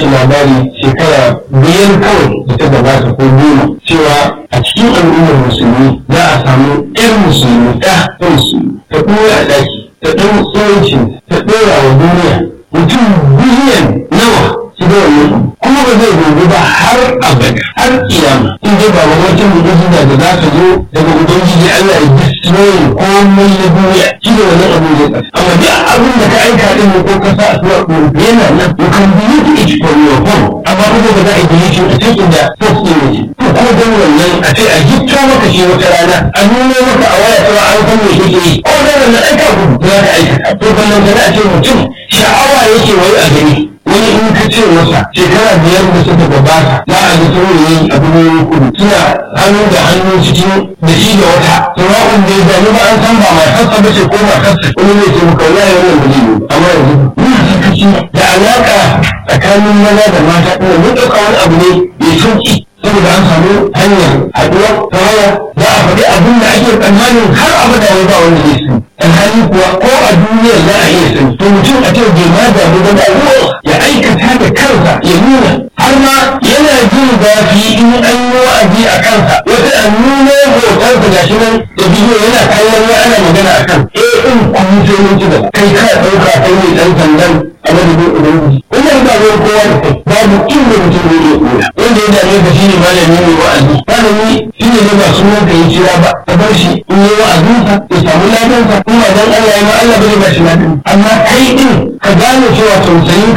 shi labari shekara biyar kawai da ta gabata ko goma cewa a cikin al'ummar musulmi za a samu irin musulmi ɗa ta musulmi ta ɗora a ɗaki ta ɗan tsorancin ta ɗora wa duniya mutum biliyan nawa su da wannan kuma ba zai gobe ba har abada har kiyama in dai ba wata mu'jiza da za ta zo daga ubangiji Allah ya destroy komai na duniya shi da wannan abu zai tsaya amma duk abin da ka aika din ko ka sa a tura ko yana nan you can delete it from your phone amma kuma ba za a delete it a cikin da post din ne to ko dan wannan a ce a gitto maka shi wata rana a nuna maka a waya cewa an san me kake yi ko dan wannan aika ku za ka aikata to ballan da a ce mutum sha'awa yake wai a gani wani in ka ce masa shekara biyar da suka gabata za a ga saurayi a birnin kudu suna hannu da hannu cikin da shi da wata sawa'un da ya gani ba an san ba matarsa ba ce ko matarsa wani zai ce maka wallahi wannan ba zai yi amma yanzu muna sakaci da alaƙa tsakanin maza da mata ɗin mun ɗauka wani abu ne mai sauƙi saboda an samu hanyar haɗuwa ta waya za a faɗi abin da ake tsammanin har abada ya ba wanda zai sani alhali kuwa ko a duniyar za a iya sani to mutum a ce bai ma damu ba da ya aikata da kansa ya nuna har ma yana jin zafi in an yi wa'azi a kansa wata an nuna hotonsa ga shi nan da bidiyo yana kallon ya ana magana a kan eh in kuma sai mun ci gaba kai ka ɗauka kai ne ɗan sandan a madadin ubangiji wannan ba zai kowa da kai babu inda mutum zai iya koya wanda ya dame ka shine malami mai wa'azi malami shine ne ba sunan ka yi kira ba ka bar shi in yi wa'azinsa ya samu ladansa in ba dan Allah ya ma Allah bai ba shi ladan amma kai din ka gane cewa tausayin